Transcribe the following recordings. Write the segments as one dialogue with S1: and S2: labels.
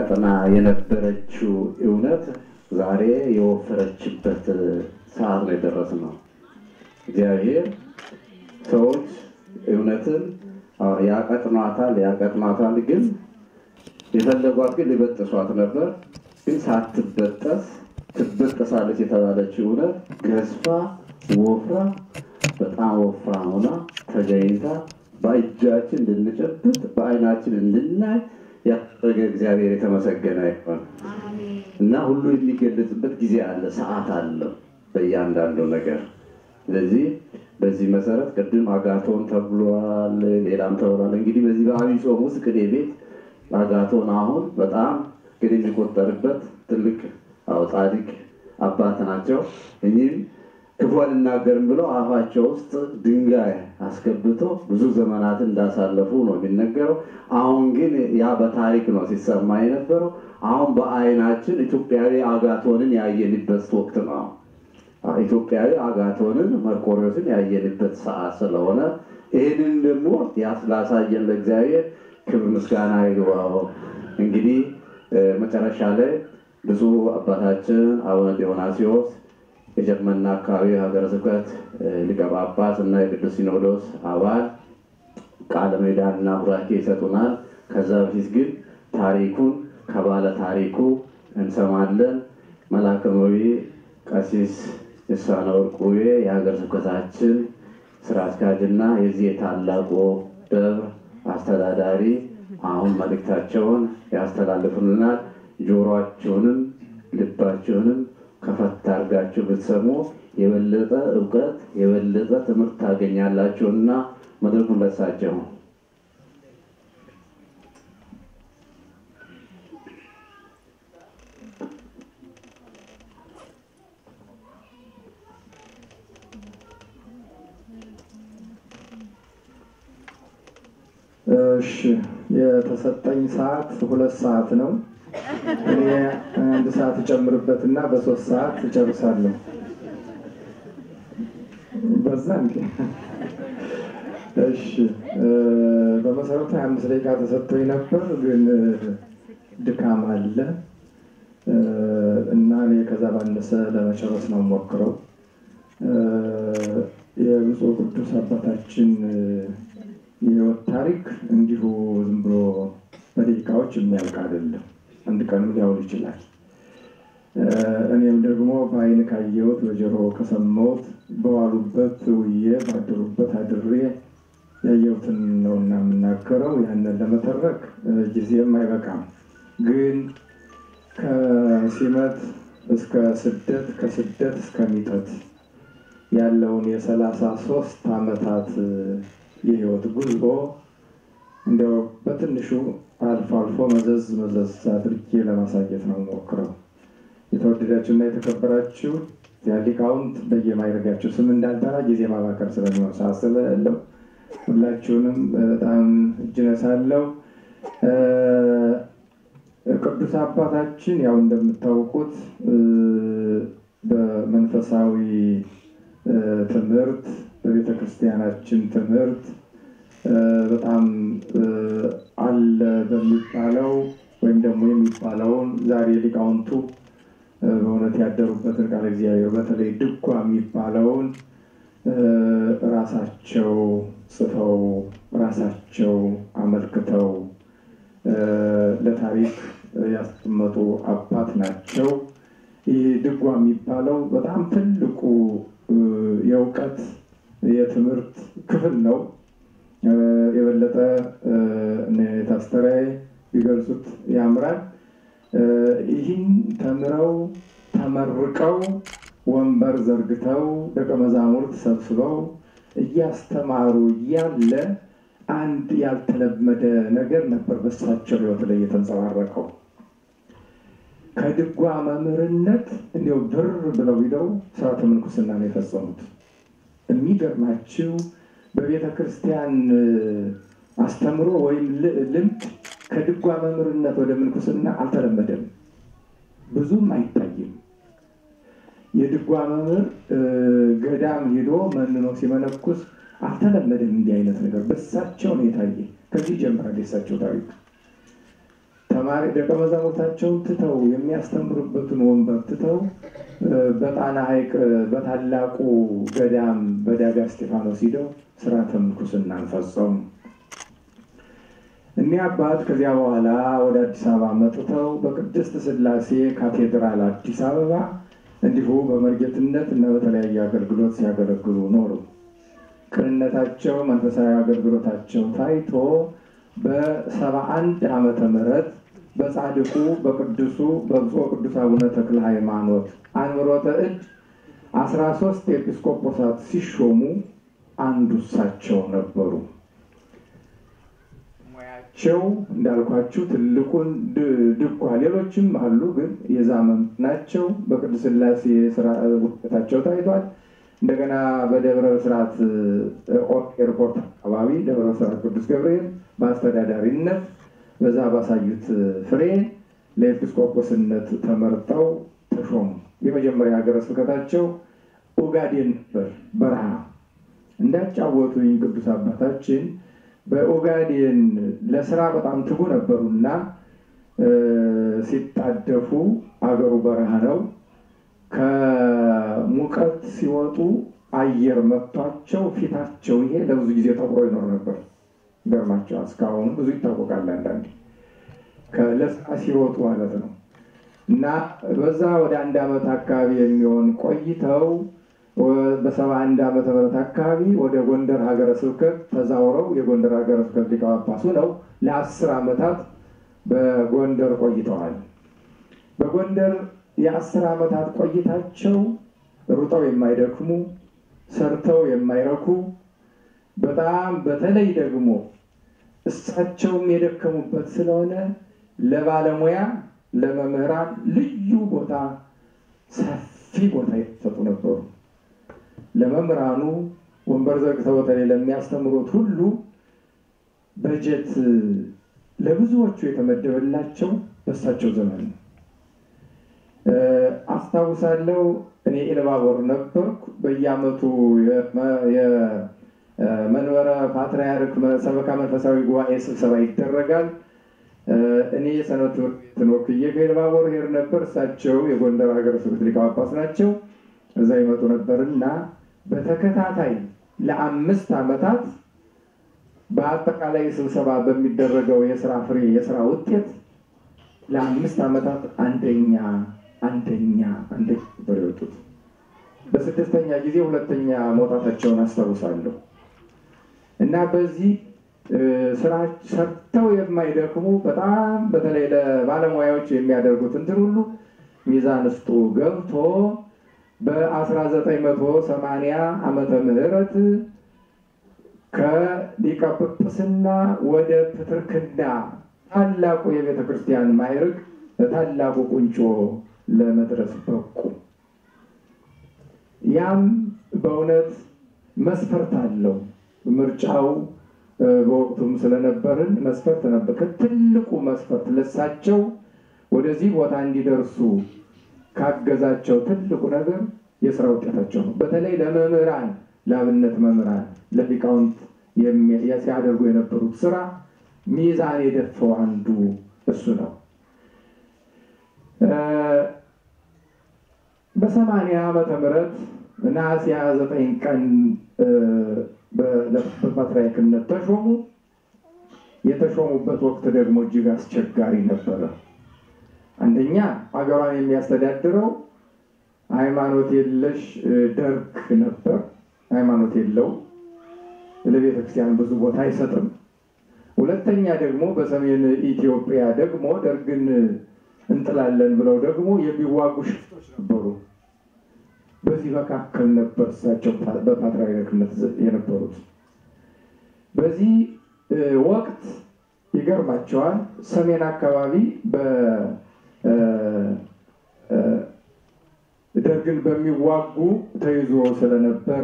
S1: ቀጠና የነበረችው እውነት ዛሬ የወፈረችበት ሰዓት ላይ የደረስነው። እግዚአብሔር ሰዎች እውነትን ያቀጥኗታል ያቀጥኗታል፣ ግን የፈለጓት ግን ሊበጥሷት ነበር። ግን ሳትበጠስ ትበጠሳለች የተባለችው እውነት ገዝፋ ወፍራ በጣም ወፍራም ሆና ተገኝታ በእጃችን እንድንጨብጥ በዓይናችን እንድናይ ያደረገ እግዚአብሔር የተመሰገነ ይሆን እና ሁሉ የሚገለጽበት ጊዜ አለ፣ ሰዓት አለው በእያንዳንዱ ነገር። ስለዚህ በዚህ መሰረት ቅድም አጋቶን ተብሏል፣ ሌላም ተብሏል። እንግዲህ በዚህ በዐቢይ ጾም ውስጥ ቅኔ ቤት አጋቶን አሁን በጣም ግን የሚቆጠርበት ትልቅ አዎ ጻድቅ አባት ናቸው። እኚህም ክፉ አልናገርም ብለው አፋቸው ውስጥ ድንጋይ አስገብቶ ብዙ ዘመናትን እንዳሳለፉ ነው የሚነገረው። አሁን ግን ያ በታሪክ ነው ሲሰማ የነበረው። አሁን በዓይናችን ኢትዮጵያዊ አጋቶንን ያየንበት ወቅት ነው። ኢትዮጵያዊ አጋቶንን መርቆሬዎስን ያየንበት ሰዓት ስለሆነ ይህንን ደግሞ ያስላሳየን ለእግዚአብሔር ክብር ምስጋና ይግባው። እንግዲህ መጨረሻ ላይ ብፁዕ አባታችን አቡነ ዲዮናስዮስ የጀርመንና አካባቢ ሀገረ ስብከት ሊቀ ጳጳስ እና የቅዱስ ሲኖዶስ አባል ቃለ ምዕዳንና ቡራኬ ይሰጡናል። ከዛ በፊት ግን ታሪኩን ከባለ ታሪኩ እንሰማለን። መላከመዊ ቀሲስ ልሳነ ወርቁዬ የሀገረ ስብከታችን ስራ አስኪያጅና የዚህ የታላቁ ደብር አስተዳዳሪ አሁን መልእክታቸውን ያስተላልፉልናል። ጆሮአችሁንም ልባችሁንም ከፈት አድርጋችሁ ብትሰሙ የበለጠ እውቀት የበለጠ ትምህርት ታገኛላችሁና መድረኩን ለሳቸው
S2: እሺ የተሰጠኝ ሰዓት ሁለት ሰዓት ነው። እኔ አንድ ሰዓት እጨምርበትና በሶስት ሰዓት እጨርሳለሁ። በዛ እንዴ? እሺ በመሰረቱ ሀያ አምስት ደቂቃ ተሰጥቶኝ ነበር፣ ግን ድካም አለ እና እኔ ከዛ ባነሰ ለመጨረስ ነው ሞክረው የብፁዕ ቅዱስ አባታችን የህይወት ታሪክ እንዲሁ ዝም ብሎ በደቂቃዎች የሚያልቅ አይደለም። አንድ ቀንም ሊያውል ይችላል። እኔም ደግሞ በአይን ካየሁት በጆሮ ከሰማሁት በዋሉበት ውዬ ባደሩበት አድሬ ያየሁትን ነውና የምናገረው። ያንን ለመተረክ ጊዜም አይበቃም። ግን ከሲመት እስከ ስደት ከስደት እስከ ሚጠት ያለውን የሰላሳ ሶስት ዓመታት የህይወት ጉዞ እንዲያው በትንሹ አልፎ አልፎ መዘዝ መዘዝ አድርጌ ለማሳየት ነው ሞክረው። የተወደዳችሁ እና የተከበራችሁ ሊቃውንት በየማይረጋችሁ ስም እንዳልጠራ ጊዜ ማባከር ስለሚሆን ሰዓት ስለሌለው ሁላችሁንም በጣም እጅ ነሳለሁ። ቅዱስ አባታችን ያው እንደምታውቁት በመንፈሳዊ ትምህርት በቤተ ክርስቲያናችን ትምህርት በጣም አለ በሚባለው ወይም ደግሞ የሚባለውን ዛሬ ሊቃውንቱ በእውነት ያደሩበትን ቃለ እግዚአብሔር በተለይ ድጓ የሚባለውን ራሳቸው ጽፈው ራሳቸው አመልክተው ለታሪክ ያስቀመጡ አባት ናቸው። ይህ ድጓ የሚባለው በጣም ትልቁ የእውቀት የትምህርት ክፍል ነው። የበለጠ ታስተራይ ቢገልጹት ያምራል። ይህን ተምረው ተመርቀው ወንበር ዘርግተው ደቀ መዛሙርት ሰብስበው እያስተማሩ እያለ አንድ ያልተለመደ ነገር ነበር በሳቸው ሕይወት ላይ የተንጸባረቀው። ከድጓ መምህርነት እንዲያው ብር ብለው ሂደው ስርዓተ ምንኩስና ነው የፈጸሙት። የሚገርማችው በቤተ ክርስቲያን አስተምሮ ወይም ልምድ ከድጓ መምህርነት ወደ ምንኩስና አልተለመደም፣ ብዙም አይታይም። የድጓ መምህር ገዳም ሂዶ መንኖ ሲመነኩስ አልተለመደም። እንዲህ አይነት ነገር በሳቸው ነው የታየ። ከዚህ ጀምራል የሳቸው ታሪክ። ተማሪ ደቀ መዛሙርታቸውን ትተው የሚያስተምሩበትን ወንበር ትተው በጣና ሐይቅ በታላቁ ገዳም በዳጋ እስጢፋኖስ ሂደው ስርዓተ ምንኩስናን ፈጸሙ። እኒህ አባት ከዚያ በኋላ ወደ አዲስ አበባ መጥተው በቅድስት ሥላሴ ካቴድራል አዲስ አበባ እንዲሁ በመርጌትነት እና በተለያየ አገልግሎት ሲያገለግሉ ኖሩ። ቅንነታቸው፣ መንፈሳዊ አገልግሎታቸው ታይቶ በሰባ አንድ ዓመተ ምህረት በጻድቁ በቅዱሱ በብፁዕ ቅዱስ አቡነ ተክለ ሃይማኖት አንብሮተ እድ አስራ ሶስት ኤጲስቆጶሳት ሲሾሙ አንዱ እሳቸው ነበሩ። ሙያቸው እንዳልኳችሁ ትልቁን ድጓ፣ ሌሎችም አሉ፣ ግን የዛመም ናቸው። በቅዱስ ሥላሴ ስራ ውጤታቸው ታይቷል። እንደገና በደብረ ብስራት ኤርፖርት አካባቢ ደብረ ብስራት ቅዱስ ገብርኤል በአስተዳዳሪነት በዛ ባሳዩት ፍሬ ለኤጲስቆጶስነት ተመርጠው ተሾሙ። የመጀመሪያ ሀገረ ስብከታቸው ኦጋዴን ነበር፣ በረሃ እንዳጫወቱኝ ቅዱስ አባታችን በኦጋዴን ለስራ በጣም ትጉ ነበሩና ሲጣደፉ አገሩ በረሃ ነው። ከሙቀት ሲወጡ አየር መጥቷቸው ፊታቸው ይሄ ለብዙ ጊዜ ጠቁሮ ይኖር ነበር። ገርማቸዋል። እስካሁኑ ብዙ ይታወቃል። አንዳንዴ ለስራ ሲወጡ ማለት ነው። እና በዛ ወደ አንድ ዓመት አካባቢ የሚሆን ቆይተው በሰባ አንድ ዓመተ ምህረት አካባቢ ወደ ጎንደር ሀገረ ስብከት ተዛውረው የጎንደር ሀገረ ስብከት ሊቀ ጳጳስ ሆነው ለአስር ዓመታት በጎንደር ቆይተዋል። በጎንደር የአስር ዓመታት ቆይታቸው ሩጠው የማይደክሙ ሰርተው የማይረኩ በጣም በተለይ ደግሞ እሳቸውም የደከሙበት ስለሆነ ለባለሙያ ለመምህራን ልዩ ቦታ ሰፊ ቦታ የተሰጡ ነበሩ። ለመምህራኑ ወንበር ዘርግተው በተለይ ለሚያስተምሩት ሁሉ በጀት ለብዙዎቹ የተመደበላቸው በእሳቸው ዘመን ነው። አስታውሳለሁ። እኔ ኢሉባቦር ነበርኩ። በየዓመቱ የመንበረ ፓትርያርክ ሰበካ መንፈሳዊ ጉባኤ ስብሰባ ይደረጋል። እኔ የሰንበት ትምህርት ቤትን ወክዬ ከኢሉባቦር ሄድ ነበር። እሳቸው የጎንደር ሀገረ ስብከት ሊቀ ጳጳስ ናቸው። እዛ ይመጡ ነበር እና በተከታታይ ለአምስት ዓመታት በአጠቃላይ ስብሰባ በሚደረገው የስራ ፍሬ የስራ ውጤት ለአምስት ዓመታት አንደኛ አንደኛ አንደኛ ነበር የወጡት። በስድስተኛ ጊዜ ሁለተኛ መውጣታቸውን አስታውሳለሁ። እና በዚህ ስራ ሰርተው የማይደክሙ በጣም በተለይ ለባለሙያዎች የሚያደርጉት እንትን ሁሉ ሚዛን ውስጡ ገብቶ በ1980 ዓመተ ምህረት ከሊቀ ጵጵስና ወደ ፕትርክና ታላቁ የቤተ ክርስቲያን ማዕረግ በታላቁ ቁንጮ ለመድረስ በቁ። ያም በእውነት መስፈርት አለው። ምርጫው በወቅቱም ስለነበርን መስፈርት ነበር። ከትልቁ መስፈርት ለሳቸው ወደዚህ ቦታ እንዲደርሱ ካገዛቸው ትልቁ ነገር የስራ ውጤታቸው ነው። በተለይ ለመምህራን ለአብነት መምህራን ለሊቃውንት ሲያደርጉ የነበሩት ስራ ሚዛን የደፈው አንዱ እሱ ነው። በሰማንያ ዓመተ ምህረት ነሐሴ ሃያ ዘጠኝ ቀን በፓትርያርክነት ተሾሙ። የተሾሙበት ወቅት ደግሞ እጅግ አስቸጋሪ ነበረ። አንደኛ አገሯን የሚያስተዳድረው ሃይማኖት የለሽ ደርግ ነበር። ሃይማኖት የለው ለቤተ ክርስቲያን ብዙ ቦታ አይሰጥም። ሁለተኛ ደግሞ በሰሜን ኢትዮጵያ ደግሞ ደርግን እንጥላለን ብለው ደግሞ የሚዋጉ ሽፍቶች ነበሩ። በዚህ መካከል ነበር እሳቸው በፓትርያርክነት የነበሩት። በዚህ ወቅት ይገርማቸዋል። ሰሜን አካባቢ ደርግን በሚዋጉ ተይዞ ስለነበረ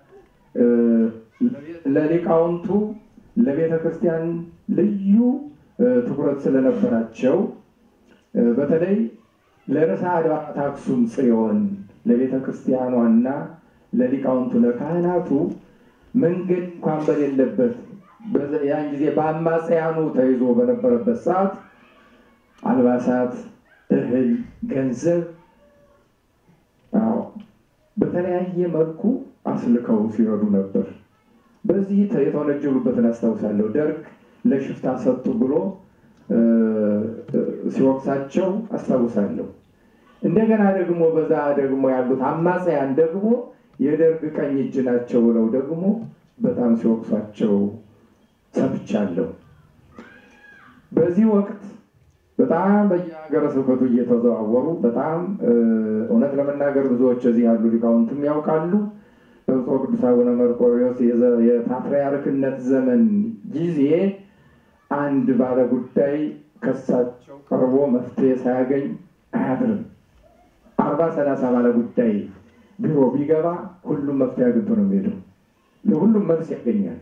S2: ለሊቃውንቱ ለቤተ ክርስቲያን ልዩ ትኩረት ስለነበራቸው በተለይ ለርዕሰ አድባራት አክሱም ጽዮን ለቤተ ክርስቲያኗና ለሊቃውንቱ ለካህናቱ መንገድ እንኳን በሌለበት ያን ጊዜ በአማጽያኑ ተይዞ በነበረበት ሰዓት አልባሳት፣ እህል፣ ገንዘብ በተለያየ መልኩ አስልከው ሲረዱ ነበር። በዚህ የተወነጀሉበትን አስታውሳለሁ። ደርግ ለሽፍታ ሰጡ ብሎ ሲወቅሳቸው አስታውሳለሁ። እንደገና ደግሞ በዛ ደግሞ ያሉት አማጽያን ደግሞ የደርግ ቀኝ እጅ ናቸው ብለው ደግሞ በጣም ሲወቅሷቸው ሰምቻለሁ። በዚህ ወቅት በጣም በየሀገረ ስብከቱ እየተዘዋወሩ በጣም እውነት ለመናገር ብዙዎች እዚህ ያሉ ሊቃውንትም ያውቃሉ። በብፁዕ ቅዱስ አቡነ መርቆሬዎስ የፓትርያርክነት ዘመን ጊዜ አንድ ባለ ጉዳይ ከሳቸው ቀርቦ መፍትሄ ሳያገኝ አያድርም። አርባ ሰላሳ ባለ ጉዳይ ቢሮ ቢገባ ሁሉም መፍትሄ አግኝቶ ነው የሚሄደው። ለሁሉም መልስ ያገኛል።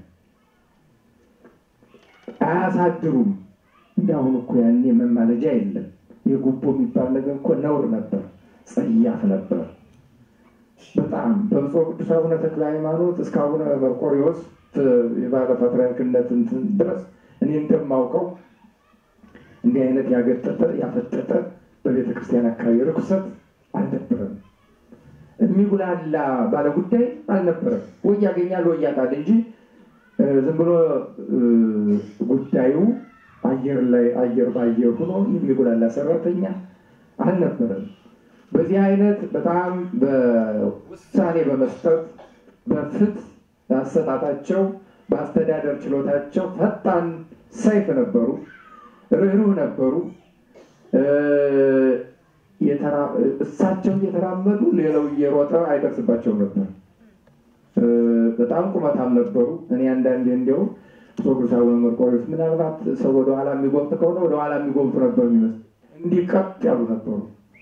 S2: አያሳድሩም። እንዲያሁን እኮ ያኔ መማለጃ የለም። የጉቦ የሚባል ነገር እኮ ነውር ነበር፣ ጸያፍ ነበር በጣም በብፁዕ ቅዱስ አቡነ ተክለ ሃይማኖት እስከ አቡነ መርቆሬዎስ የባለ ፓትርያርክነት እንትን ድረስ እኔ እንደማውቀው እንዲህ አይነት ያገጠጠ ያፈጠጠ በቤተ ክርስቲያን አካባቢ ርኩሰት አልነበረም። የሚጉላላ ባለ ጉዳይ አልነበረም። ወይ ያገኛል ወይ ያጣል እንጂ ዝም ብሎ ጉዳዩ አየር ላይ አየር በአየር ሆኖ የሚጉላላ ሰራተኛ አልነበረም። በዚህ አይነት በጣም በውሳኔ በመስጠት በፍትህ አሰጣጣቸው በአስተዳደር ችሎታቸው ፈጣን ሰይፍ ነበሩ፣ ርኅሩህ ነበሩ። እሳቸው እየተራመዱ ሌላው እየሮጠ አይደርስባቸውም ነበር። በጣም ቁመታም ነበሩ። እኔ አንዳንዴ እንዲያው ቅዱስ አቡነ መርቆሬዎስ ምናልባት ሰው ወደኋላ የሚጎብጥ ከሆነ ወደኋላ የሚጎብጡ ነበር የሚመስል እንዲህ ቀጥ ያሉ ነበሩ።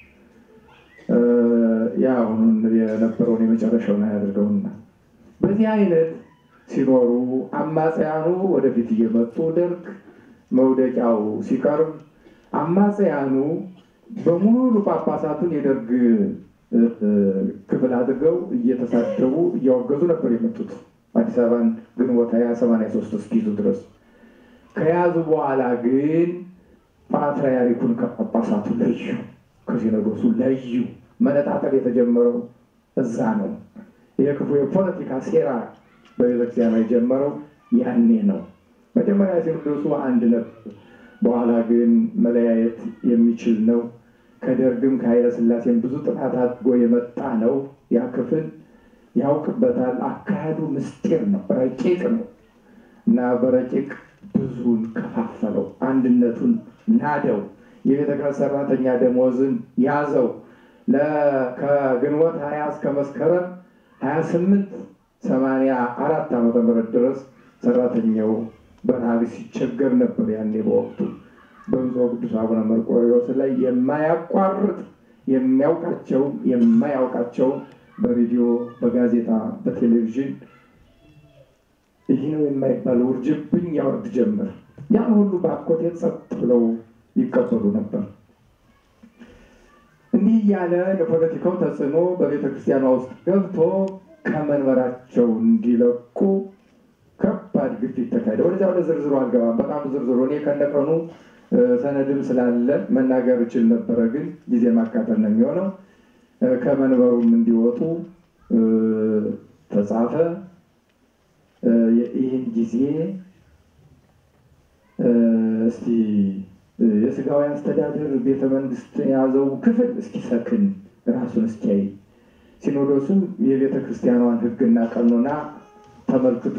S2: ያ አሁኑን የነበረውን የመጨረሻውን አያድርገውና በዚህ አይነት ሲኖሩ አማጽያኑ ወደፊት እየመጡ ደርግ መውደቂያው ሲቀርብ አማጽያኑ በሙሉ ጳጳሳቱን የደርግ ክፍል አድርገው እየተሳደቡ እያወገዙ ነበር የመጡት። አዲስ አበባን ግንቦት ሃያ ሰማንያ ሶስት እስኪይዙ ድረስ ከያዙ በኋላ ግን ፓትርያርኩን ከጳጳሳቱ ለዩ፣ ከሲኖዶሱ ለዩ። መነጣጠል የተጀመረው እዛ ነው። የክፉ የፖለቲካ ሴራ በቤተክርስቲያን የጀመረው ያኔ ነው። መጀመሪያ ሲኖዶሱ አንድ ነበር። በኋላ ግን መለያየት የሚችል ነው። ከደርግም ከኃይለ ሥላሴም ብዙ ጥፋት አድርጎ የመጣ ነው። ያ ክፍል ያውቅበታል። አካሄዱ ምስጢር ነው፣ ረቂቅ ነው እና በረቂቅ ብዙን ከፋፈለው፣ አንድነቱን ናደው፣ የቤተ ክርስቲያን ሰራተኛ ደሞዝን ያዘው። ከግንቦት ሀያ እስከ መስከረም ሀያ ስምንት ሰማንያ አራት ዓመተ ምህረት ድረስ ሰራተኛው በረሃብ ሲቸገር ነበር። ያኔ በወቅቱ በብፁዕ ቅዱስ አቡነ መርቆሬዎስ ላይ የማያቋርጥ የሚያውቃቸውን የማያውቃቸውን በሬዲዮ፣ በጋዜጣ፣ በቴሌቪዥን ይህ ነው የማይባል ውርጅብኝ ያወርድ ጀመር። ያን ሁሉ በአኮቴት ጸጥ ብለው ይቀበሉ ነበር። እንዲህ እያለ የፖለቲካው ተጽዕኖ በቤተ ክርስቲያኗ ውስጥ ገብቶ ከመንበራቸው እንዲለቁ ከባድ ግፊት ተካሄደ። ወደዚያ ወደ ዝርዝሩ አልገባም። በጣም ዝርዝሩ እኔ ከነቀኑ ሰነድም ስላለ መናገር እችል ነበረ፣ ግን ጊዜ ማቃጠል ነው የሚሆነው። ከመንበሩም እንዲወጡ ተጻፈ። ይህን ጊዜ እስቲ የስጋዊ አስተዳደር ቤተ መንግስት የያዘው ክፍል እስኪሰክን ራሱን እስኪያይ ሲኖዶሱም የቤተ ክርስቲያኗን ሕግና ቀኖና ተመልክቶ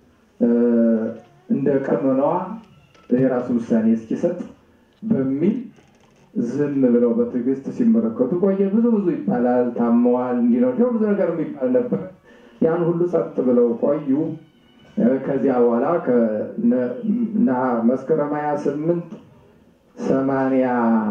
S2: እንደ ቀኖናዋ የራሱን ውሳኔ እስኪሰጥ በሚል ዝም ብለው በትዕግስት ሲመለከቱ ቆየ። ብዙ ብዙ ይባላል፣ ታመዋል፣ እንዲህ ነው ብዙ ነገር የሚባል ነበር። ያን ሁሉ ጸጥ ብለው ቆዩ። ከዚያ በኋላ መስከረም ሀያ ስምንት ሰማንያ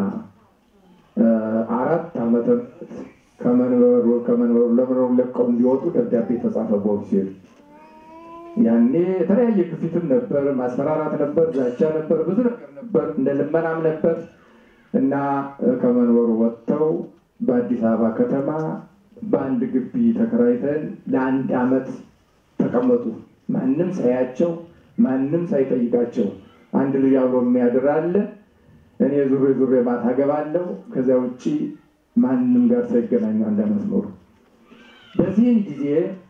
S2: አራት ዓመተ ምህረት ከመንበሩ ከመንበሩ ለመንበሩ ለቀው እንዲወጡ ደብዳቤ ተጻፈ። ቦርድ ሲሄዱ ያኔ የተለያየ ግፊትም ነበር፣ ማስፈራራት ነበር፣ ዛቻ ነበር፣ ብዙ ነገር ነበር፣ እንደ ልመናም ነበር እና ከመንበሩ ወጥተው በአዲስ አበባ ከተማ በአንድ ግቢ ተከራይተን ለአንድ ዓመት ተቀመጡ። ማንም ሳያቸው፣ ማንም ሳይጠይቃቸው አንድ ልጅ አብሮ የሚያድር አለ። እኔ ዙሬ ዙሬ ማታ ገባለሁ። ከዚያ ውጭ ማንም ጋር ሳይገናኙ አንድ ዓመት ኖሩ። በዚህም ጊዜ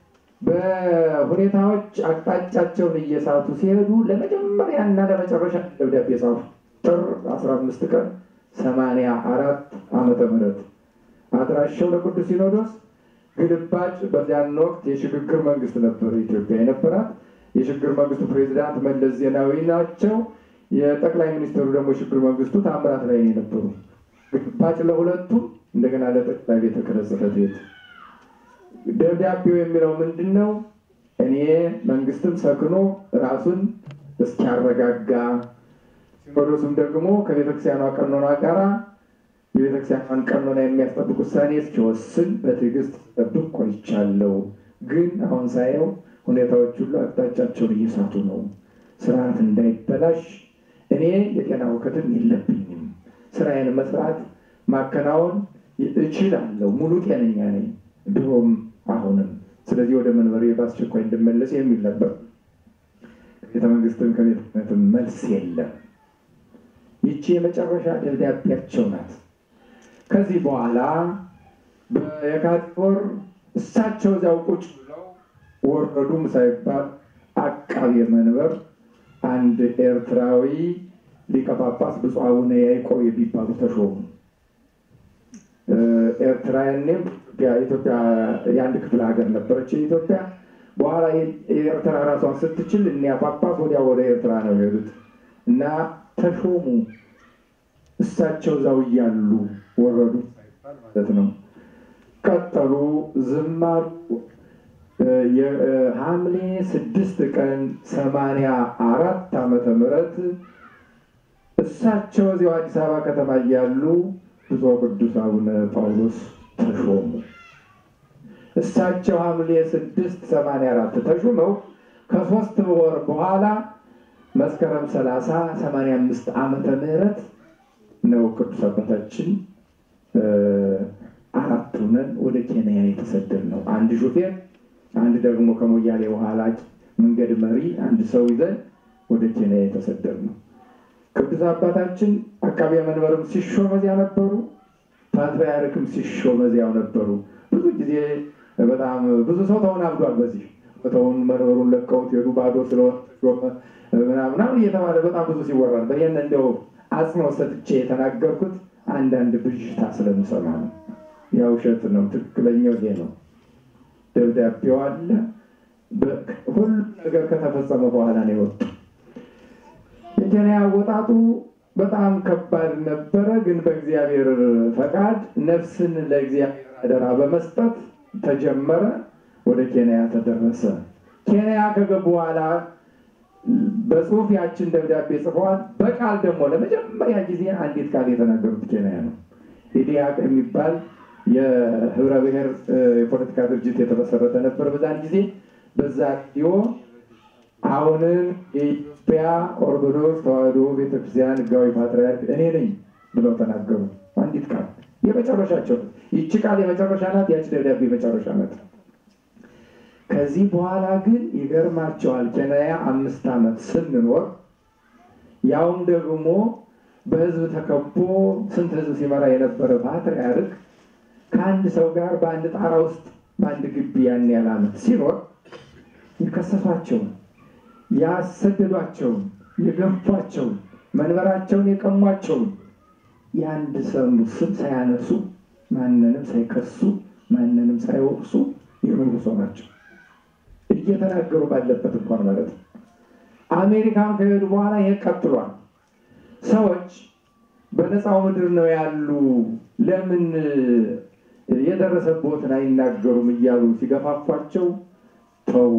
S2: በሁኔታዎች አቅጣጫቸውን እየሳቱ ሲሄዱ ለመጀመሪያና ለመጨረሻ ደብዳቤ ጻፉ። ጥር 15 ቀን 84 ዓመተ ምህረት አድራሻው ለቅዱስ ሲኖዶስ ግልባጭ። በዚያን ወቅት የሽግግር መንግስት ነበር ኢትዮጵያ የነበራት። የሽግግር መንግስቱ ፕሬዚዳንት መለስ ዜናዊ ናቸው። የጠቅላይ ሚኒስትሩ ደግሞ የሽግግር መንግስቱ ታምራት ላይ የነበሩ ግልባጭ ለሁለቱም እንደገና ለጠቅላይ ቤተ ክህነት ጽሕፈት ቤት ደብዳቤው የሚለው ምንድን ነው? እኔ መንግስትም ሰክኖ ራሱን እስኪያረጋጋ ሲኖዶሱም ደግሞ ከቤተክርስቲያኗ ቀኖና ጋራ የቤተክርስቲያኗን ቀኖና የሚያስጠብቅ ውሳኔ እስኪወስን በትዕግስት ጠብቅ ቆይቻለሁ። ግን አሁን ሳየው ሁኔታዎች ሁሉ አቅጣጫቸውን እየሳቱ ነው። ስርዓት እንዳይበላሽ እኔ የጤና እውቀትም የለብኝም። ስራዬን መስራት ማከናወን እችላለሁ። ሙሉ ጤነኛ ነኝ ድሮም አሁንም። ስለዚህ ወደ መንበሬ በአስቸኳይ እንድመለስ የሚል ነበር። ቤተ መንግስትም ከቤተ ክህነትም መልስ የለም። ይቺ የመጨረሻ ደብዳቤያቸው ናት። ከዚህ በኋላ በየካቲት ወር እሳቸው እዚያው ቁጭ ብለው ወረዱም ሳይባል አቃቤ መንበር አንድ ኤርትራዊ ሊቀ ጳጳስ ብፁዕ አቡነ ያዕቆብ የሚባሉ ተሾሙ። ኤርትራ ያኔም ኢትዮጵያ የአንድ ክፍለ ሀገር ነበረች ኢትዮጵያ። በኋላ የኤርትራ ራሷን ስትችል እኒያ ጳጳስ ወዲያ ወደ ኤርትራ ነው የሄዱት እና ተሾሙ። እሳቸው እዛው እያሉ ወረዱ ማለት ነው። ቀጠሉ፣ ዝም አሉ። የሐምሌ ስድስት ቀን ሰማንያ አራት ዓመተ ምህረት እሳቸው እዚያው አዲስ አበባ ከተማ እያሉ ብፁዕ ቅዱስ አቡነ ጳውሎስ ተሾሙ። እሳቸው ሐምሌ ስድስት ሰማንያ አራት ተሹመው ከሶስት ወር በኋላ መስከረም ሰላሳ ሰማንያ አምስት ዓመተ ምህረት ነው ቅዱስ አባታችን አራት ሆነን ወደ ኬንያ የተሰደድ ነው። አንድ ሹፌር፣ አንድ ደግሞ ከሞያሌ በኋላ መንገድ መሪ፣ አንድ ሰው ይዘን ወደ ኬንያ የተሰደድ ነው። ቅዱስ አባታችን አቃቤ መንበርም ሲሾም እዚያ ነበሩ። ፓትርያርክም ሲሾም እዚያው ነበሩ። ብዙ ጊዜ በጣም ብዙ ሰው ተወናብዷል። በዚህ ቦታውን መንበሩን ለቀውት ሄዱ ባዶ ስለሆነ ምናምን እየተባለ በጣም ብዙ ሲወራል። ይህን እንደው አጽንኦት ሰጥቼ የተናገርኩት አንዳንድ ብዥታ ስለምሰማ ነው። ያ ውሸት ነው። ትክክለኛው ይሄ ነው። ደብዳቤው አለ። ሁሉ ነገር ከተፈጸመ በኋላ ነው የወጡ። የኬንያ አወጣጡ በጣም ከባድ ነበረ። ግን በእግዚአብሔር ፈቃድ ነፍስን ለእግዚአብሔር አደራ በመስጠት ተጀመረ። ወደ ኬንያ ተደረሰ። ኬንያ ከገቡ በኋላ በጽሁፍ ያችን ደብዳቤ ጽፈዋል። በቃል ደግሞ ለመጀመሪያ ጊዜ አንዲት ቃል የተናገሩት ኬንያ ነው። ኢዲያቅ የሚባል የህብረ ብሔር የፖለቲካ ድርጅት የተመሰረተ ነበር በዛን ጊዜ። በዛ ዲዮ አሁንም የኢትዮጵያ ኦርቶዶክስ ተዋሕዶ ቤተክርስቲያን ህጋዊ ፓትርያርክ እኔ ነኝ ብለው ተናገሩ። አንዲት ቃል የመጨረሻቸው። ይቺ ቃል የመጨረሻ ናት። ያቺ ደብዳቤ የመጨረሻ ናት። ከዚህ በኋላ ግን ይገርማቸዋል። ኬንያ አምስት ዓመት ስንኖር ያውም ደግሞ በህዝብ ተከቦ ስንት ህዝብ ሲመራ የነበረ ፓትርያርክ ከአንድ ሰው ጋር በአንድ ጣራ ውስጥ በአንድ ግቢ ያን ያህል ዓመት ሲኖር የከሰሷቸውን፣ ያሰደዷቸውን፣ የገፏቸውን፣ መንበራቸውን የቀሟቸውን የአንድ ሰው ስም ሳያነሱ ማንንም ሳይከሱ ማንንም ሳይወቅሱ የኖሩ ሰው ናቸው። እየተናገሩ ባለበት እንኳን ማለት ነው። አሜሪካን ከሄዱ በኋላ ይሄ ቀጥሏል። ሰዎች በነፃው ምድር ነው ያሉ፣ ለምን የደረሰቦትን አይናገሩም እያሉ ሲገፋፏቸው ተው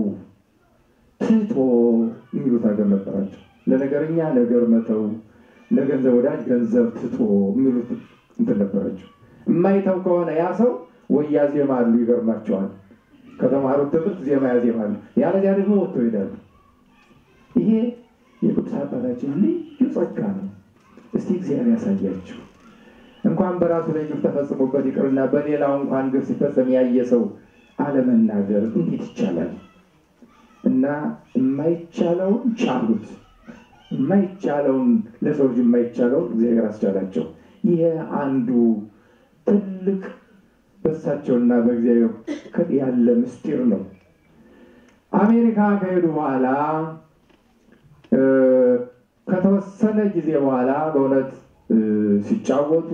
S2: ትቶ የሚሉት ሀገር ነበራቸው። ለነገረኛ ነገር መተው፣ ለገንዘብ ወዳጅ ገንዘብ ትቶ የሚሉት እንትን ነበራቸው። የማይተው ከሆነ ያ ሰው ወይ ያዜማሉ፣ ይገርማቸዋል። ከተማሩት ትምህርት ዜማ ያዜማሉ፣ ያለዚያ ደግሞ ወጥቶ ይሄዳሉ። ይሄ የቅዱስ አባታችን ልዩ ጸጋ ነው። እስቲ እግዚአብሔር ያሳያችሁ። እንኳን በራሱ ላይ ግፍ ተፈጽሞበት ይቅርና በሌላው እንኳን ግፍ ሲፈጸም ያየ ሰው አለመናገር እንዴት ይቻላል? እና የማይቻለውን ቻሉት፣ የማይቻለውን ለሰው ልጅ የማይቻለውን እግዚአብሔር አስቻላቸው። ይሄ አንዱ ትልቅ በእሳቸውና በእግዚአብሔር ያለ ምስጢር ነው። አሜሪካ ከሄዱ በኋላ ከተወሰነ ጊዜ በኋላ በእውነት ሲጫወቱ፣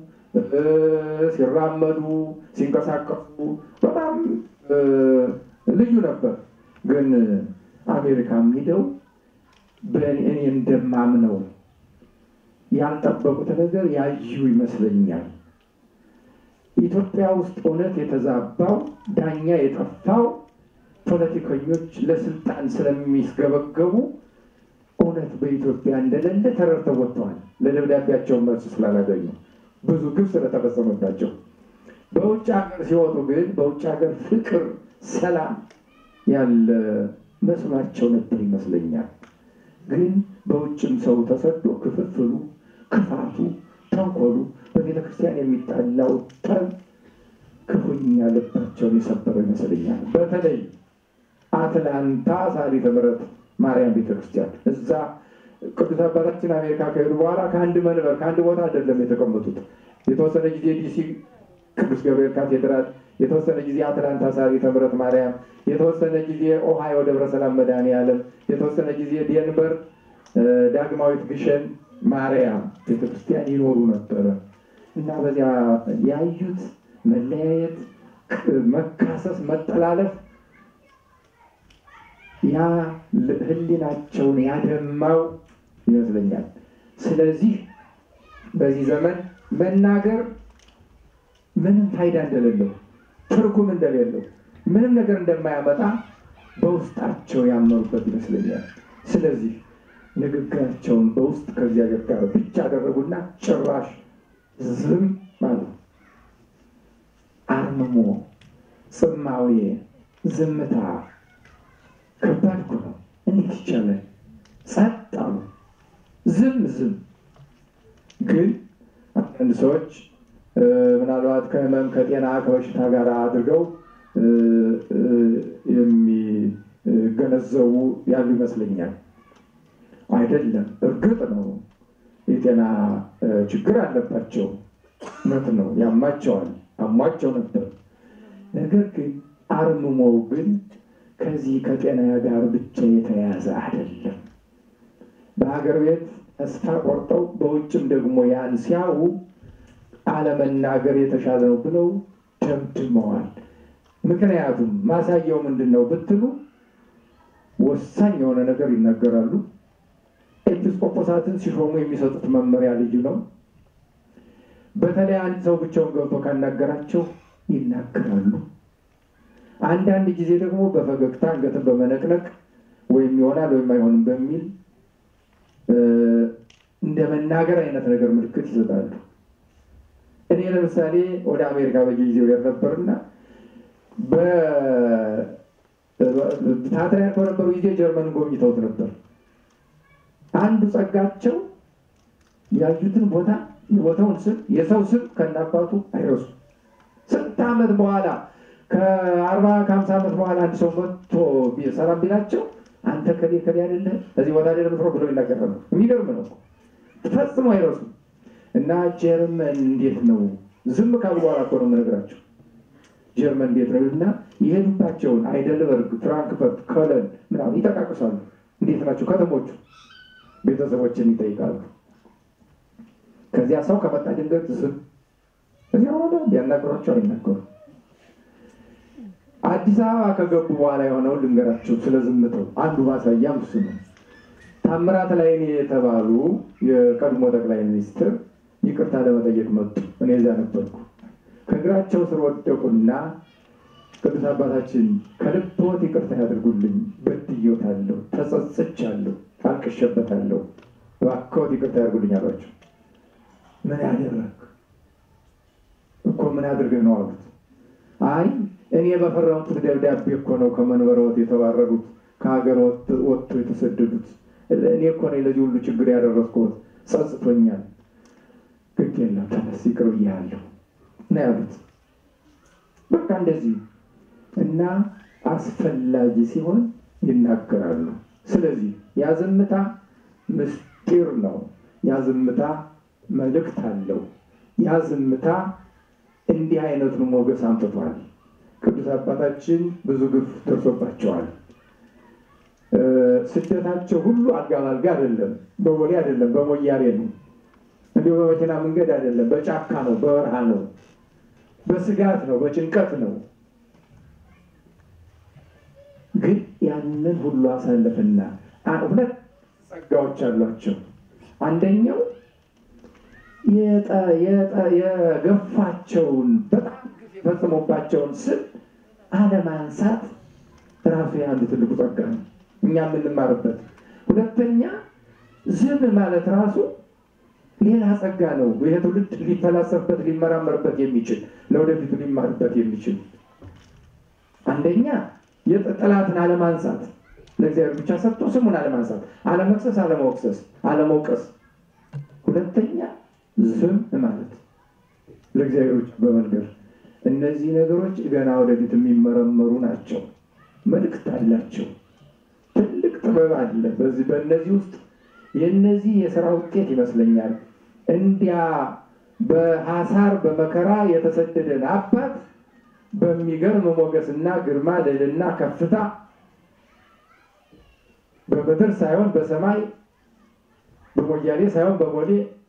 S2: ሲራመዱ፣ ሲንቀሳቀሱ በጣም ልዩ ነበር። ግን አሜሪካም ሄደው በእኔ እንደማምነው ያልጠበቁት ነገር ያዩ ይመስለኛል። ኢትዮጵያ ውስጥ እውነት የተዛባው ዳኛ የጠፋው ፖለቲከኞች ለስልጣን ስለሚስገበገቡ እውነት በኢትዮጵያ እንደሌለ ተረድተው ወጥተዋል። ለደብዳቤያቸውን መልስ ስላላገኙ ብዙ ግብ ስለተፈጸመባቸው በውጭ ሀገር ሲወጡ ግን በውጭ ሀገር ፍቅር፣ ሰላም ያለ መስሏቸው ነበር ይመስለኛል። ግን በውጭም ሰው ተሰዶ ክፍፍሉ፣ ክፋቱ፣ ተንኮሉ በቤተ ክርስቲያን የሚጣላው ጠብ ክፉኛ ልባቸውን የሰበረው ይመስለኛል። በተለይ አትላንታ ሳሊተ ምሕረት ማርያም ቤተክርስቲያን እዛ ቅዱስ አባታችን አሜሪካ ከሄዱ በኋላ ከአንድ መንበር ከአንድ ቦታ አይደለም የተቀመጡት። የተወሰነ ጊዜ ዲሲ ቅዱስ ገብርኤል ካቴድራል፣ የተወሰነ ጊዜ አትላንታ ሳሊተ ምሕረት ማርያም፣ የተወሰነ ጊዜ ኦሃዮ ደብረ ሰላም መድኃኔዓለም፣ የተወሰነ ጊዜ ዴንቨር ዳግማዊት ግሸን ማርያም ቤተክርስቲያን ይኖሩ ነበረ እና በዚያ ያዩት መለያየት፣ መካሰስ፣ መጠላለፍ ያ ሕሊናቸውን ያደማው ይመስለኛል። ስለዚህ በዚህ ዘመን መናገር ምንም ፋይዳ እንደሌለው ትርጉም እንደሌለው ምንም ነገር እንደማያመጣ በውስጣቸው ያመኑበት ይመስለኛል። ስለዚህ ንግግራቸውን በውስጥ ከእግዚአብሔር ጋር ብቻ አደረጉና ጭራሽ ዝም ማለት አርምሞ፣ ጽማዌ፣ ዝምታ ከባድ እኮ ነው። እንዴት ይቻላል? ጸጥ አሉ። ዝም ዝም። ግን አንዳንድ ሰዎች ምናልባት ከህመም ከጤና ከበሽታ ጋር አድርገው የሚገነዘቡ ያሉ ይመስለኛል። አይደለም፣ እርግጥ ነው የጤና ችግር አለባቸው። እውነት ነው፣ ያማቸዋል፣ አሟቸው ነበር። ነገር ግን አርምሞው ግን ከዚህ ከጤና ጋር ብቻ የተያያዘ አይደለም። በሀገር ቤት ተስፋ ቆርጠው በውጭም ደግሞ ያን ሲያዩ አለመናገር የተሻለ ነው ብለው ደምድመዋል። ምክንያቱም ማሳያው ምንድን ነው ብትሉ ወሳኝ የሆነ ነገር ይናገራሉ። ኤጲስቆጶሳትን ሲሾሙ የሚሰጡት መመሪያ ልዩ ነው። በተለይ አንድ ሰው ብቻውን ገብቶ ካናገራቸው ይናገራሉ። አንዳንድ ጊዜ ደግሞ በፈገግታ አንገትን በመነቅነቅ ወይም ይሆናል ወይም አይሆንም በሚል እንደ መናገር አይነት ነገር ምልክት ይሰጣሉ። እኔ ለምሳሌ ወደ አሜሪካ በየጊዜው ሄድ ነበርና በፓትርያርክ በነበሩ ጊዜ ጀርመን ጎብኝተውት ነበር። አንዱ ጸጋቸው ያዩትን ቦታ የቦታውን ስም የሰው ስም ከናባቱ አይረሱ። ስንት ዓመት በኋላ ከአርባ ከሀምሳ ዓመት በኋላ አንድ ሰው መጥቶ ሰላም ቢላቸው አንተ ከሌ ከሌ አይደለ እዚህ ቦታ ላይ ለምትሮ ብሎ ይናገራሉ። የሚገርም ነው። ፈጽሞ አይረሱም። እና ጀርመን እንዴት ነው ዝም ካሉ በኋላ እኮ ነው የምነግራቸው። ጀርመን እንዴት ነው እና የሄዱባቸውን አይደልበርግ፣ ፍራንክፈርት፣ ኮለን ምናምን ይጠቃቅሳሉ። እንዴት ናቸው ከተሞቹ? ቤተሰቦችን ይጠይቃሉ። ከዚያ ሰው ከመጣ ድንገት ዝም እዚያ ሆነ ቢያናግሯቸው አይናገሩ። አዲስ አበባ ከገቡ በኋላ የሆነውን ልንገራቸው ስለ ዝምተው። አንዱ ማሳያም እሱ ነው። ታምራት ላይኔ የተባሉ የቀድሞ ጠቅላይ ሚኒስትር ይቅርታ ለመጠየቅ መጡ። እኔ እዚያ ነበርኩ። ከእግራቸው ስር ወደቁና ቅዱስ አባታችን ከልብዎት ይቅርታ ያድርጉልኝ፣ በድዬዎታለሁ፣ ተጸጽቻለሁ፣ አልቅሼበታለሁ፣ እባክዎት ይቅርታ ያድርጉልኝ አሏቸው። ምን ያደረግ እኮ ምን አድርገህ ነው አሉት። አይ እኔ በፈረምኩት ደብዳቤ እኮ ነው ከመንበረዎት የተባረሩት ከሀገር ወጥቶ የተሰደዱት እኔ እኮ ነኝ ለዚህ ሁሉ ችግር ያደረስኩት፣ ጸጽቶኛል። ግድ የለም ተነስ ይቅር ብያለሁ ነው ያሉት። በቃ እንደዚህ እና አስፈላጊ ሲሆን ይናገራሉ። ስለዚህ ያ ዝምታ ምስጢር ነው። ያ ዝምታ መልእክት አለው። ያ ዝምታ እንዲህ አይነቱን ሞገስ አምጥቷል። ቅዱስ አባታችን ብዙ ግፍ ደርሶባቸዋል። ስደታቸው ሁሉ አልጋ ባልጋ አይደለም፣ በቦሌ አይደለም፣ በሞያሌ ነው። እንዲሁ በመኪና መንገድ አይደለም፣ በጫካ ነው፣ በበረሃ ነው፣ በስጋት ነው፣ በጭንቀት ነው። ግን ያንን ሁሉ አሳለፍና ሁለት ጸጋዎች አሏቸው። አንደኛው የገፋቸውን በጣም ግፍ የፈጽሞባቸውን ስም አለማንሳት ራሱ የአንድ ትልቁ ጸጋ ነው፣ እኛ የምንማርበት። ሁለተኛ ዝም ማለት ራሱ ሌላ ጸጋ ነው። ይህ ትውልድ ሊፈላሰፍበት ሊመራመርበት የሚችል ለወደፊቱ ሊማርበት የሚችል አንደኛ የጠላትን አለማንሳት ለእግዚአብሔር ብቻ ሰጥቶ ስሙን አለማንሳት፣ አለመክሰስ፣ አለመወቅሰስ፣ አለመውቀስ። ሁለተኛ ዝም ማለት ለእግዚአብሔር ብቻ በመንገር እነዚህ ነገሮች ገና ወደፊት የሚመረመሩ ናቸው። መልእክት አላቸው። ትልቅ ጥበብ አለ በዚህ በእነዚህ ውስጥ የእነዚህ የስራ ውጤት ይመስለኛል። እንዲያ በሐሳር በመከራ የተሰደደን አባት በሚገርም ሞገስና ግርማ ልዕልና ከፍታ በምድር ሳይሆን በሰማይ በሞያሌ ሳይሆን በቦሌ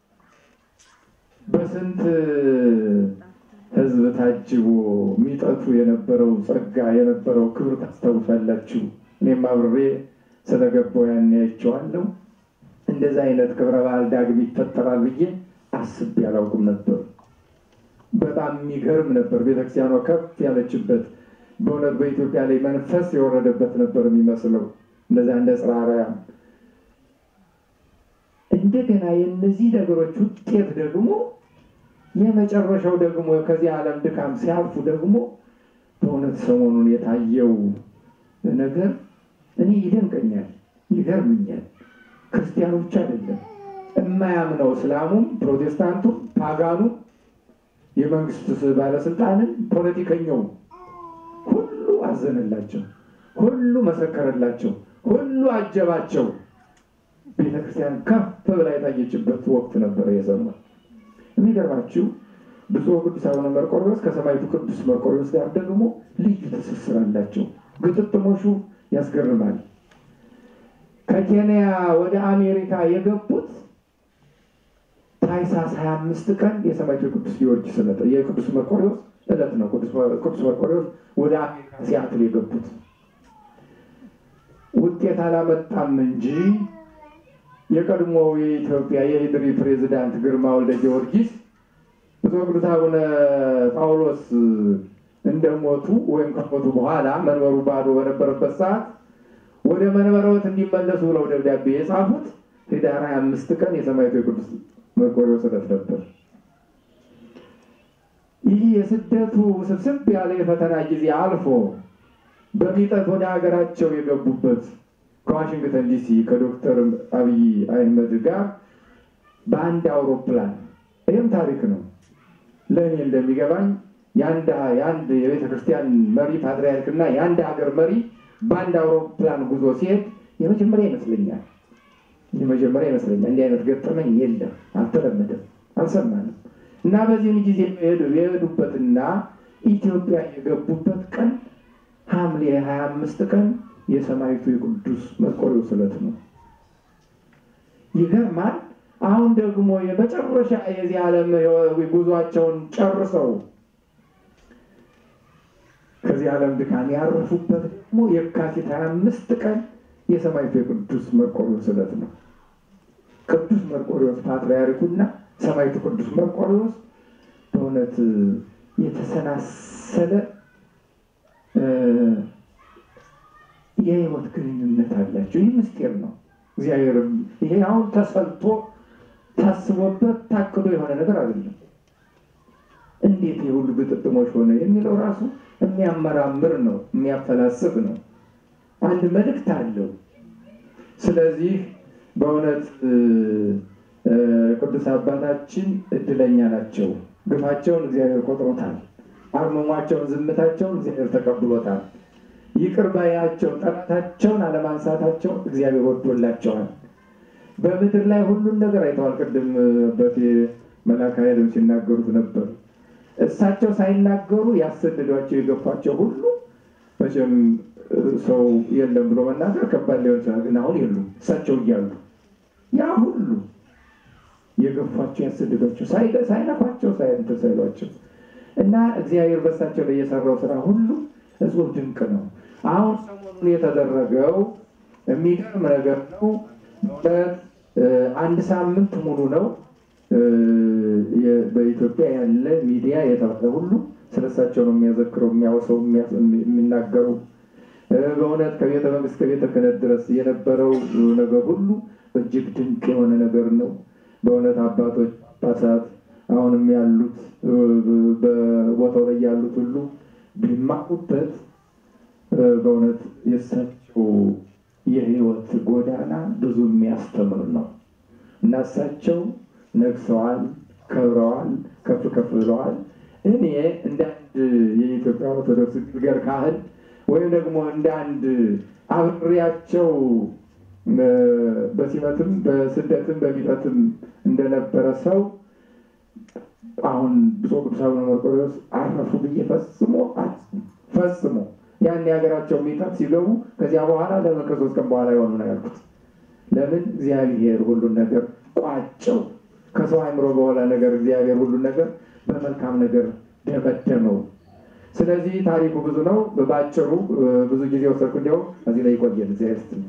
S2: በስንት ሕዝብ ታጅቦ የሚጠቱ የነበረው ጸጋ የነበረው ክብር ታስታውሳላችሁ። እኔም አብሬ ስለገባው ያን ያቸዋለሁ። እንደዚህ አይነት ክብረ በዓል ዳግም ይፈጠራል ብዬ አስቤ አላውቅም ነበር። በጣም የሚገርም ነበር። ቤተክርስቲያኗ ከፍ ያለችበት በእውነት በኢትዮጵያ ላይ መንፈስ የወረደበት ነበር የሚመስለው። እንደዚያ እንደ ጽርሐ አርያም እንደገና የእነዚህ ነገሮች ውጤት ደግሞ የመጨረሻው ደግሞ ከዚህ ዓለም ድካም ሲያልፉ ደግሞ በእውነት ሰሞኑን የታየው ነገር እኔ ይደንቀኛል፣ ይገርምኛል። ክርስቲያኑ ብቻ አይደለም የማያምነው እስላሙም፣ ፕሮቴስታንቱም፣ ፓጋኑ፣ የመንግስት ባለስልጣንም፣ ፖለቲከኛውም ሁሉ አዘነላቸው፣ ሁሉ መሰከረላቸው፣ ሁሉ አጀባቸው። ቤተክርስቲያን ከፍ ብላ የታየችበት ወቅት ነበረ የዘመን የሚገርማችሁ ብፁዕ ቅዱስ አቡነ መርቆሬዎስ ከሰማዕቱ ቅዱስ መርቆሬዎስ ጋር ደግሞ ልዩ ትስስር አላቸው። ግጥጥሞሹ ያስገርማል። ከኬንያ ወደ አሜሪካ የገቡት ታኅሳስ 25 ቀን የሰማዕቱ ቅዱስ ጊዮርጊስ ዕለት የቅዱስ መርቆሬዎስ ዕለት ነው። ቅዱስ መርቆሬዎስ ወደ አሜሪካ ሲያትል የገቡት ውጤት አላመጣም እንጂ የቀድሞው የኢትዮጵያ የኢድሪ ፕሬዚዳንት ግርማ ወልደ ጊዮርጊስ ብፁዕ ቅዱስ አቡነ ጳውሎስ እንደሞቱ ወይም ከሞቱ በኋላ መንበሩ ባዶ በነበረበት ሰዓት ወደ መንበረወት እንዲመለሱ ብለው ደብዳቤ የጻፉት ኅዳር 25 ቀን የሰማዕቱ የቅዱስ መርቆሬዎስ ዕለት ነበር። ይህ የስደቱ ስብስብ ያለ የፈተና ጊዜ አልፎ በሚጠት ወደ ሀገራቸው የገቡበት ከዋሽንግተን ዲሲ ከዶክተር አብይ አህመድ ጋር በአንድ አውሮፕላን ይህም ታሪክ ነው። ለእኔ እንደሚገባኝ የአንድ የቤተ ክርስቲያን መሪ ፓትርያርክ እና የአንድ ሀገር መሪ በአንድ አውሮፕላን ጉዞ ሲሄድ የመጀመሪያ ይመስለኛል የመጀመሪያ ይመስለኛል። እንዲህ አይነት ገጠመኝ የለም፣ አልተለመደም፣ አልሰማንም። እና በዚህም ጊዜ የሄዱበትና ኢትዮጵያ የገቡበት ቀን ሐምሌ ሀያ አምስት ቀን የሰማዕቱ የቅዱስ መርቆሬዎስ ዕለት ነው። ይገርማል። አሁን ደግሞ የመጨረሻ የዚህ ዓለም ጉዟቸውን ጨርሰው ከዚህ ዓለም ድካም ያረፉበት ደግሞ የካቲት ሀያ አምስት ቀን የሰማዕቱ የቅዱስ መርቆሬዎስ ዕለት ነው። ቅዱስ መርቆሬዎስ ፓትርያርኩና ሰማዕቱ ቅዱስ መርቆሬዎስ በእውነት የተሰናሰለ የህይወት ግንኙነት አላቸው። ይህ ምስጢር ነው። እግዚአብሔር ይሄ አሁን ተሰልቶ ታስቦበት ታቅዶ የሆነ ነገር አይደለም። እንዴት የሁሉ ግጥጥሞች ሆነ የሚለው ራሱ የሚያመራምር ነው፣ የሚያፈላስብ ነው። አንድ መልእክት አለው። ስለዚህ በእውነት ቅዱስ አባታችን እድለኛ ናቸው። ግፋቸውን እግዚአብሔር ቆጥሮታል። አርመሟቸውን፣ ዝምታቸውን እግዚአብሔር ተቀብሎታል። ይቅር ባያቸው ጠላታቸውን አለማንሳታቸው እግዚአብሔር ወዶላቸዋል። በምድር ላይ ሁሉን ነገር አይተዋል። ቅድም በቴ መላካ ኃይልም ሲናገሩት ነበር። እሳቸው ሳይናገሩ ያሰደዷቸው የገፏቸው ሁሉ መቼም ሰው የለም ብሎ መናገር ከባድ ሊሆን ይችላል። ግን አሁን የሉም እሳቸው እያሉ ያ ሁሉ የገፏቸው ያሰደዷቸው ሳይነኳቸው ሳይንትን ሳይሏቸው እና እግዚአብሔር በእሳቸው ላይ የሰራው ስራ ሁሉ እጹብ ድንቅ ነው። አሁን ሰሞኑን የተደረገው የሚገርም ነገር ነው። በእውነት አንድ ሳምንት ሙሉ ነው በኢትዮጵያ ያለ ሚዲያ የተባለ ሁሉ ስለሳቸው ነው የሚያዘክረው፣ የሚያወሰው፣ የሚናገሩ በእውነት ከቤተ መንግስት ከቤተ ክህነት ድረስ የነበረው ነገር ሁሉ እጅግ ድንቅ የሆነ ነገር ነው። በእውነት አባቶች ጳጳሳት አሁንም ያሉት በቦታው ላይ ያሉት ሁሉ ቢማቁበት በእውነት የእሳቸው የህይወት ጎዳና ብዙ የሚያስተምር ነው እና እሳቸው ነግሰዋል፣ ከብረዋል፣ ከፍ ከፍ ብለዋል። እኔ እንደ አንድ የኢትዮጵያ ኦርቶዶክስ ግልገል ካህን ወይም ደግሞ እንደ አንድ አብሬያቸው በሲመትም በስደትም በሚጠትም እንደነበረ ሰው አሁን ብፁዕ ቅዱስ አቡነ መርቆሬዎስ አረፉ ብዬ ፈጽሞ ፈጽሞ ያን የሀገራቸው ሚታት ሲገቡ ከዚያ በኋላ ለምን ከሶስት ቀን በኋላ የሆኑ ነው ያልኩት። ለምን እግዚአብሔር ሁሉን ነገር ቋጨው። ከሰው አእምሮ በኋላ ነገር እግዚአብሔር ሁሉን ነገር በመልካም ነገር ደመደመው። ስለዚህ ታሪኩ ብዙ ነው። በአጭሩ ብዙ ጊዜ ወሰድኩ። እንዲያውም እዚህ ላይ ይቆየን እግዚአብሔር ይስጥልኝ።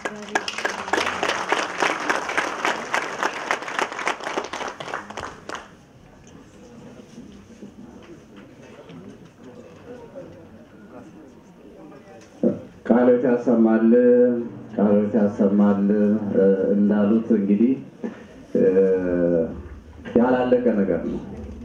S1: ቃሎት ያሰማል ቃሎት ያሰማል እንዳሉት እንግዲህ ያላለቀ ነገር ነው።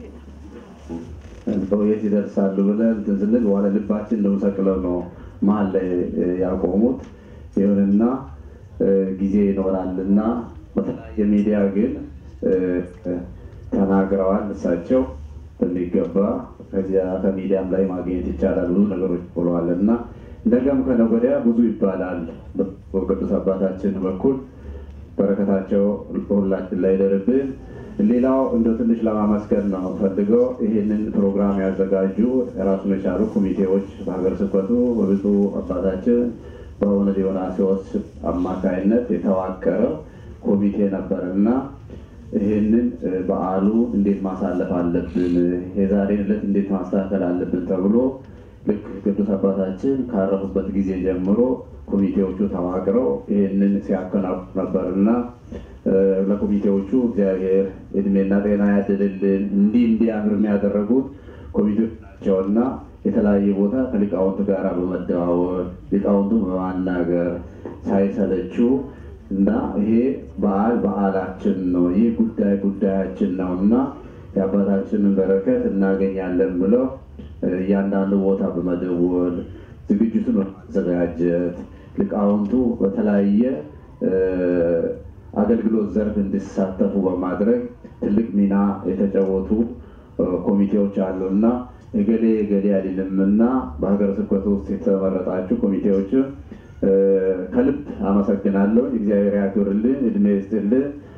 S1: በውየት ይደርሳሉ ብለን እንትን ስንል በኋላ ልባችን እንደምሰቅለው ነው መሀል ላይ ያቆሙት። ይሁንና ጊዜ ይኖራልና በተለያየ ሚዲያ ግን ተናግረዋል። እሳቸው በሚገባ ከዚያ ከሚዲያም ላይ ማግኘት ይቻላል ብዙ ነገሮች ብለዋል እና ነገም ከነገ ወዲያ ብዙ ይባላል። በቅዱስ አባታችን በኩል በረከታቸው በሁላችን ላይ ይደርብን። ሌላው እንደ ትንሽ ለማመስገን ነው ፈልገው ይህንን ፕሮግራም ያዘጋጁ የራሱን የቻሉ ኮሚቴዎች በሀገር ስብከቱ በብፁዕ አባታችን በአቡነ ዲዮናስዮስ አማካይነት የተዋቀረው ኮሚቴ ነበር እና ይህንን በዓሉ እንዴት ማሳለፍ አለብን፣ የዛሬን ዕለት እንዴት ማስተካከል አለብን ተብሎ ልክ ቅዱስ አባታችን ካረፉበት ጊዜ ጀምሮ ኮሚቴዎቹ ተዋቅረው ይህንን ሲያከናውኑ ነበር እና ለኮሚቴዎቹ እግዚአብሔር እድሜና ጤና ያድልልን። እንዲህ እንዲያምር የሚያደረጉት ኮሚቴዎች ናቸውና የተለያየ ቦታ ከሊቃውንት ጋር በመደዋወል ሊቃውንቱ በማናገር ሳይሰለችው እና ይሄ በዓል በዓላችን ነው፣ ይህ ጉዳይ ጉዳያችን ነው እና የአባታችንን በረከት እናገኛለን ብለው እያንዳንዱ ቦታ በመደወል ዝግጅቱን በማዘጋጀት ሊቃውንቱ በተለያየ አገልግሎት ዘርፍ እንዲሳተፉ በማድረግ ትልቅ ሚና የተጫወቱ ኮሚቴዎች አሉ እና እገሌ እገሌ አይደለም እና በሀገረ ስብከቱ ውስጥ የተመረጣችሁ ኮሚቴዎች ከልብ አመሰግናለሁ። እግዚአብሔር ያክብርልን፣ እድሜ ይስጥልን።